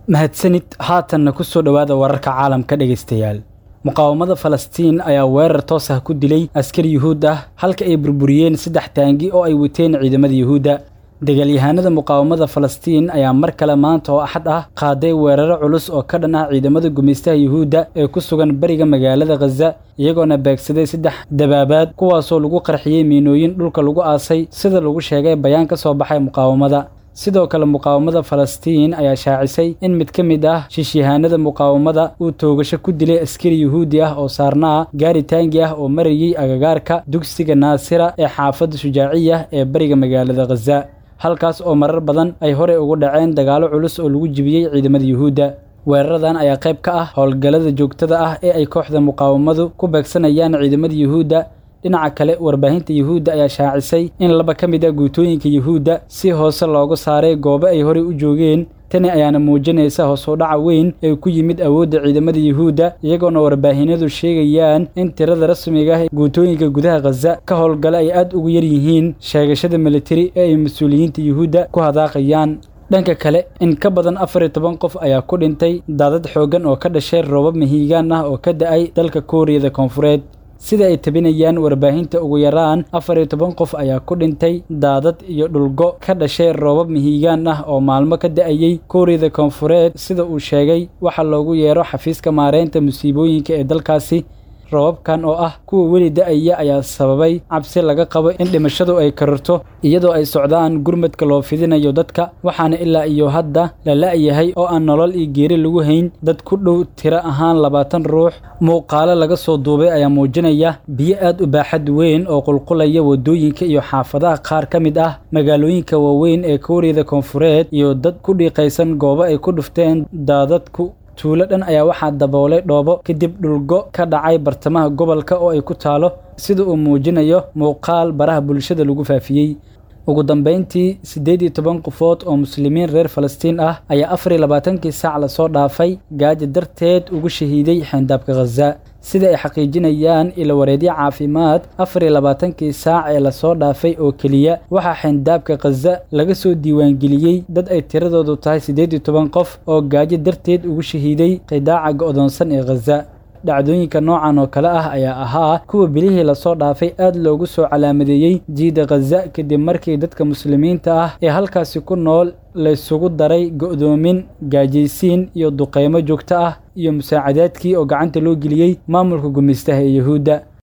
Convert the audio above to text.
mahadsanid haatanna ku soo dhowaada wararka caalamka dhegaystayaal muqaawamada falastiin ayaa weerar toos ah ku dilay askari yuhuud ah halka ay burburiyeen saddex taangi oo ay wateen ciidamada yuhuudda dagaalyahanada muqaawamada falastiin ayaa mar kale maanta oo axad ah qaaday weeraro culus oo ka dhan ah ciidamada gumaystaha yuhuudda ee ku sugan bariga magaalada khaza iyagoona beegsaday saddex dabaabaad kuwaasoo lagu qarxiyey miinooyin dhulka lagu aasay sida lagu sheegay bayaan ka soo baxay muqaawamada sidoo kale muqaawamada falastiin ayaa shaacisay in mid ka mid ah shiishyahaanada muqaawamada uu toogasho ku dilay askari yuhuudi ah oo saarnaa gaari taangi ah oo marayey agagaarka dugsiga naasira ee xaafadda shujaaciya ee bariga magaalada khaza halkaas oo marar badan ay horey ugu dhaceen dagaallo culus oo lagu jibiyey ciidamada yuhuudda weeraradan ayaa qayb ka ah howlgallada joogtada ah ee ay kooxda muqaawamadu ku beegsanayaan ciidamada yuhuudda dhinaca kale warbaahinta yuhuudda ayaa shaacisay in laba ka mid ah guutooyinka yuhuudda si hoose loogu saaray goobo ay horey u joogeen tani ayaana muujinaysa hoos u dhaca weyn ee ku yimid awoodda ciidamada yuhuudda iyagoona warbaahinadu sheegayaan in tirada rasmiga ah guutooyinka gudaha khaza ka howlgala ay aad ugu yar yihiin sheegashada militari ee ay mas-uuliyiinta yuhuudda ku hadaaqayaan dhanka kale in ka badan afar iyo toban qof ayaa ku dhintay daadad xooggan oo ka dhashay roobab mahiigaan ah oo ka da-ay dalka kuuriyada koonfureed sida ay tabinayaan warbaahinta ugu yaraan afar iyo toban qof ayaa ku dhintay daadad iyo dhulgo ka dhashay roobab mihiigaan ah oo maalmo ka da-ayey kuuriyada koonfureed sida uu sheegay waxaa loogu yeero xafiiska maareynta musiibooyinka ee dalkaasi roobabkan oo ah kuwa weli da-aya ayaa sababay cabsi laga qabo in dhimashadu ay kararto iyadoo ay socdaan gurmadka loo fidinayo dadka waxaana ilaa iyo hadda la la-yahay oo aan nolol iyo geeri lagu hayn dad ku dhow tiro ahaan labaatan ruux muuqaalo laga soo duubay ayaa muujinaya biyo aad u baaxad weyn oo qulqulaya waddooyinka iyo xaafadaha qaar ka mid ah magaalooyinka waaweyn ee kuuriyada koonfureed iyo dad ku dhiiqaysan goobo ay ku dhufteen daadadku tuulo dhan ayaa waxaa daboolay dhoobo kadib dhulgo ka dhacay bartamaha gobolka oo ay ku taalo sida uu muujinayo muuqaal baraha bulshada lagu faafiyey ugu dambayntii siddeed iyo toban qofood oo muslimiin reer falastiin ah ayaa afar iyo labaatankii saac lasoo dhaafay gaajo darteed ugu shahiiday xeyndaabka khaza sida ay xaqiijinayaan ilawareedyo caafimaad afar iyo labaatankii saac ee lasoo dhaafay oo keliya waxaa xeyndaabka khaza laga soo diiwaangeliyey dad ay tiradoodu tahay siddeed iyo toban qof oo gaajo darteed ugu shahiiday qidaaca go'doonsan ee khaza dhacdooyinka noocan oo kale ah ayaa ahaa kuwa bilihii lasoo dhaafay aad loogu soo calaamadeeyey jiida khaza kadib markii dadka muslimiinta ah ee halkaasi ku nool laysugu daray go'doomin gaajaysiin iyo duqeymo joogto ah iyo musaacadaadkii oo gacanta loo geliyey maamulka gumaystaha ee yuhuudda